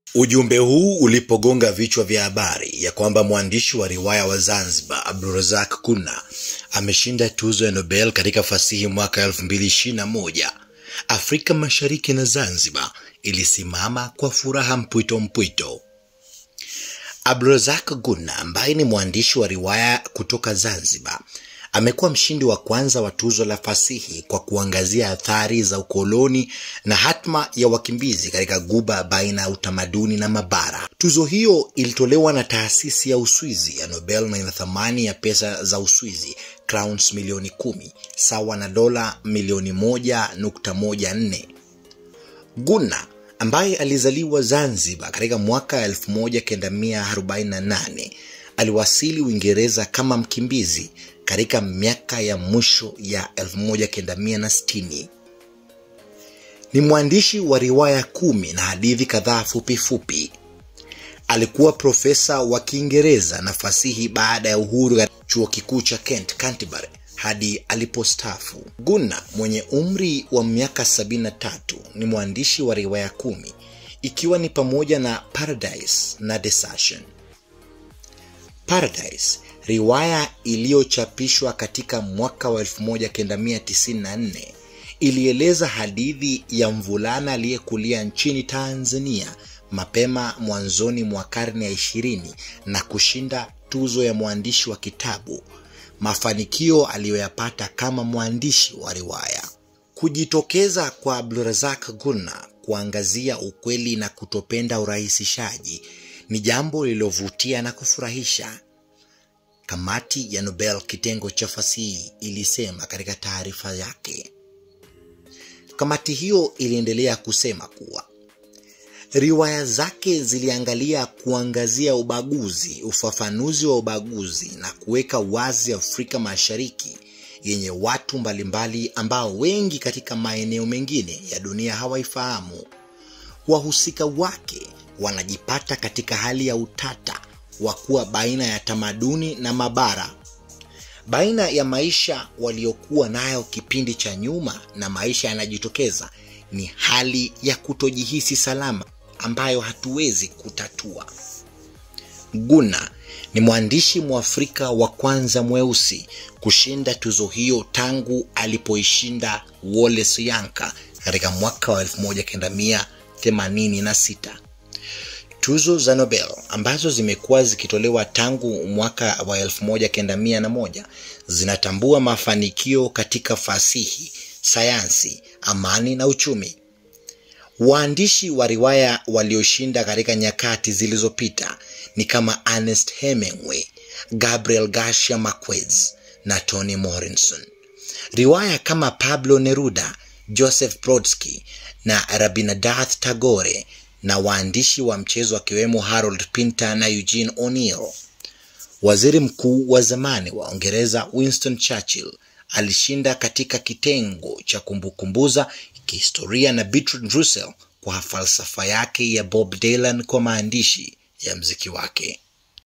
Ujumbe huu ulipogonga vichwa vya habari ya kwamba mwandishi wa riwaya wa Zanzibar Abdulrazak Gurnah ameshinda tuzo ya Nobel katika fasihi mwaka 2021, Afrika Mashariki na Zanzibar ilisimama kwa furaha mpwito mpwito. Abdulrazak Gurnah ambaye ni mwandishi wa riwaya kutoka Zanzibar amekuwa mshindi wa kwanza wa tuzo la fasihi kwa kuangazia athari za ukoloni na hatma ya wakimbizi katika guba baina ya utamaduni na mabara. Tuzo hiyo ilitolewa na taasisi ya Uswizi ya Nobel na ina thamani ya pesa za Uswizi crowns milioni kumi sawa na dola milioni moja nukta moja nne. Gurnah ambaye alizaliwa Zanzibar katika mwaka 1948 aliwasili Uingereza kama mkimbizi katika miaka ya mwisho ya 1960. Ni mwandishi wa riwaya kumi na hadithi kadhaa fupi fupi. Alikuwa profesa wa Kiingereza na fasihi baada ya uhuru katika chuo kikuu cha Kent, Canterbury hadi alipostaafu. Gurnah mwenye umri wa miaka 73 ni mwandishi wa riwaya kumi ikiwa ni pamoja na Paradise na Desertion. Paradise, riwaya iliyochapishwa katika mwaka wa 1994 ilieleza hadithi ya mvulana aliyekulia nchini Tanzania mapema mwanzoni mwa karne ya ishirini na kushinda tuzo ya mwandishi wa kitabu, mafanikio aliyoyapata kama mwandishi wa riwaya. Kujitokeza kwa Abdulrazak Gurnah kuangazia ukweli na kutopenda urahisishaji ni jambo lililovutia na kufurahisha. Kamati ya Nobel kitengo cha fasihi ilisema katika taarifa yake. Kamati hiyo iliendelea kusema kuwa riwaya zake ziliangalia kuangazia ubaguzi, ufafanuzi wa ubaguzi na kuweka wazi Afrika Mashariki yenye watu mbalimbali ambao wengi katika maeneo mengine ya dunia hawaifahamu. Wahusika wake wanajipata katika hali ya utata wa kuwa baina ya tamaduni na mabara, baina ya maisha waliokuwa nayo kipindi cha nyuma na maisha yanajitokeza. Ni hali ya kutojihisi salama ambayo hatuwezi kutatua. Gurnah ni mwandishi Mwafrika wa kwanza mweusi kushinda tuzo hiyo tangu alipoishinda Wallace Yanka katika mwaka wa 1986. Tuzo za Nobel ambazo zimekuwa zikitolewa tangu mwaka wa 1901 zinatambua mafanikio katika fasihi, sayansi, amani na uchumi. Waandishi wa riwaya walioshinda katika nyakati zilizopita ni kama Ernest Hemingway, Gabriel Garcia Marquez na Toni Morrison. Riwaya kama Pablo Neruda, Joseph Brodsky na Rabindranath Tagore na waandishi wa mchezo akiwemo Harold Pinter na Eugene O'Neill. Waziri mkuu wa zamani wa Uingereza Winston Churchill alishinda katika kitengo cha kumbukumbuza kihistoria na Bertrand Russell kwa falsafa yake ya Bob Dylan kwa maandishi ya mziki wake.